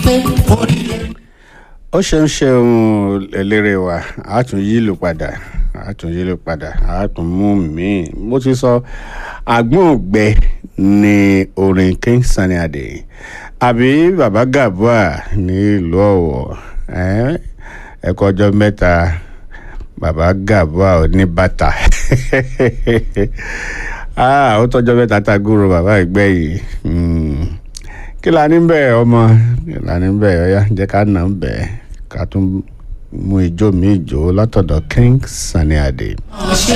pé oríire. ó ṣeun ṣeun eléré wa a tún yílù padà a tún yílù padà a tún mú míì mo ti sọ àgbọ̀ngbẹ ní orin King Sunny Adé àbí baba Gabua ní ìlú Ọ̀wọ̀ ẹ kú ọjọ́ mẹ́ta baba Gabua ò ní bàtà ó tọ́jọ́ mẹ́ta tá a gúrò bàbá ìgbẹ́ yìí kí la ní bẹ́ẹ̀ ọmọ kí la ní bẹ́ẹ̀ ọ̀yá jẹ́ ká nà ń bẹ́ẹ̀ ká tún mú ijó mi ìjó látọ̀dọ̀ King Sunny Adé. ọ̀ṣẹ́